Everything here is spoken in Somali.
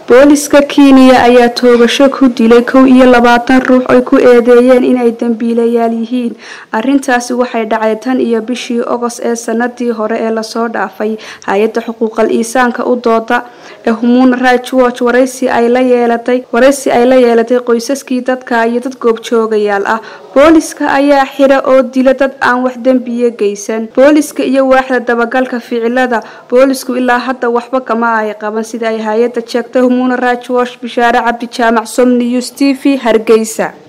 booliska kenya ayaa toogasho ku dilay kow iyo labaatan ruux ay ku eedeeyeen inay dambiilayaal yihiin arintaasi waxay dhacday tan iyo bishii ogos ee sanadii hore ee lasoo dhaafay hay-adda xuquuqal iisaanka u dooda ee human rights watch waraysi ay la yeelatay waraysi ay la yeelatay qoysaskii dadka iyo dad goobjoogayaal ah booliska ayaa xira oo dila dad aan wax dembiya geysan booliska iyo waaxda dabagalka ficilada boolisku ilaa hadda waxba kama ay qaban sida ay hay-adda sheegtay human rights watch bishaare cabdi jaamac som news t v hargeysa